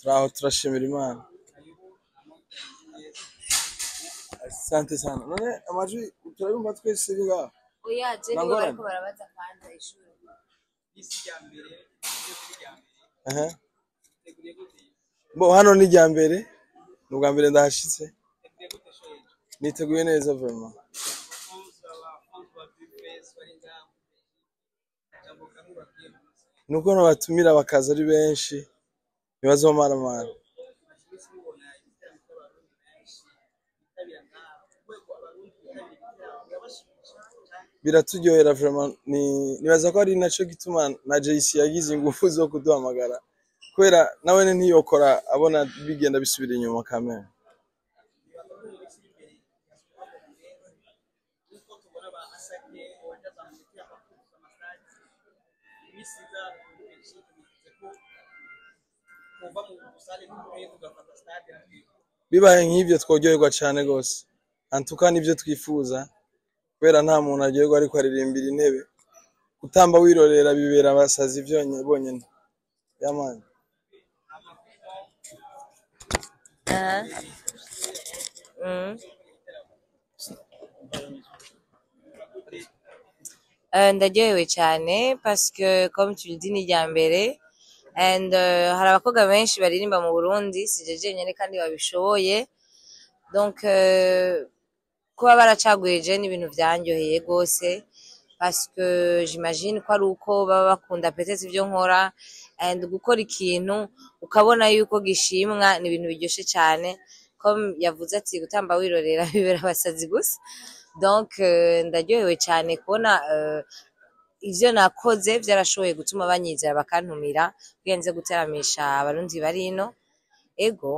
turaho turashimira imana asante sana none amajwi turabumva twese iri ngaho oya je nibo Nangorane. bariko barabaza kwanza ishuri Aha. bo hano ni irya mbere ni ubwa mbere ndahashitse niteguye neza vraiment nuko nabatumira bakaza ari benshi ntibazomaramara biraturyohera vraiment ni nibaza ko ari naco gituma na JC yagize ingufu zo kuduhamagara kubera nawe ntiyokora abona bigenda bisubira inyuma kamera bibaye nk'ivyo tworyoherwa cane gose antuka nivyo twifuza kubera nta muntu aryoherwa ariko aririmbira intebe gutamba wirorera bibera abasazi vyonye bonyene yamani Aha. Mm. Euh, ndaryohewe cyane parce que comme tu le dis ni irya mbere and euh, hari abakobwa benshi baririmba mu Burundi sije jenyine kandi babishoboye donc euh, kuba baracaguye je ni ibintu vyanyoheye gose parce que j'imagine ko ari uko baba bakunda peut-être ivyo nkora and gukora ikintu ukabona yuko gishimwa ni ibintu biryoshe cyane comme yavuze ati gutamba wirorera bibera abasazi gusa donc euh, ndaryohewe cyane kubona euh, ivyo nakoze vyarashoboye gutuma banyizera bakantumira kugira nze guteramisha abarundi bari ino ego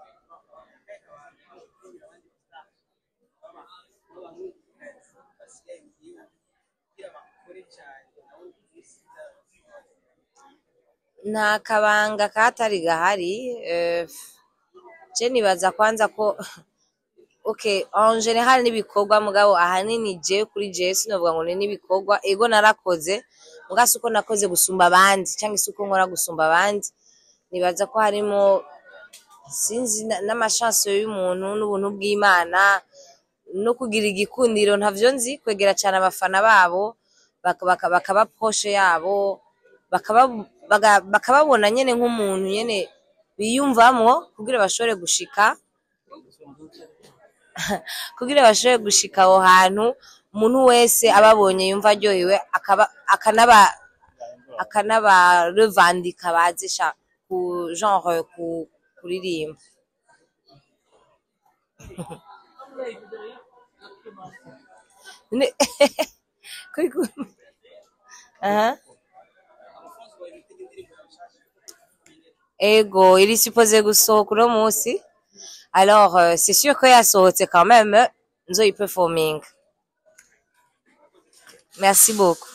nta kabanga katari gahari eh, je nibaza kwanza ko okay en general n'ibikorwa mugabo ahanini je kuri je sinovuga ngo ni n'ibikorwa ego narakoze muga si uko nakoze gusumba abandi cyangwa se uko nkora gusumba abandi nibaza ko harimo sinzi na- n'amashanso y'umuntu n'ubuntu bw'imana no kugira igikundiro ntavyo nzi kwegera cyane abafana babo baka- baka- bakaba poshe yabo bakaba- baga- bakababona nyene nk'umuntu nyene biyumvamwo kugira bashobore gushika kugira bashobore gushika aho hantu umuntu wese ababonye yumva aryohewe akaba akanaba akanaba revandika bazi sha ku genre ku kuririmba Ne- Kuri ku- Aha. ego iri supposé gusohoka uno munsi alors euh, c'est sûr ko yasohotse quand même nzoyiperforming merci beaucoup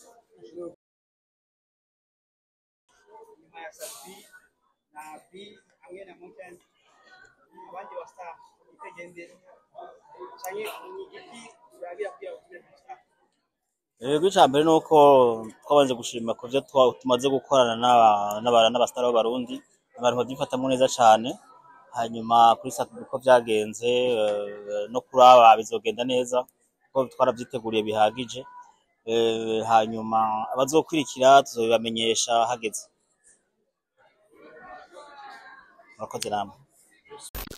nyuma ya Safi na Bi hamwe na Mountain abandi basa itegende canke ni igiki urabira kugira ngo Yego icya mbere ni uko twabanje gushima ku byo twa- tumaze gukorana n'aba- n'aba- n'abasitari b'abarundi abantu babyifatamo neza cyane hanyuma kuri sati uko byagenze eh, no kuri aba bizogenda neza kuko twarabyiteguriye bihagije Eh, hanyuma abazokurikira tuzobibamenyesha hageze murakoze namwe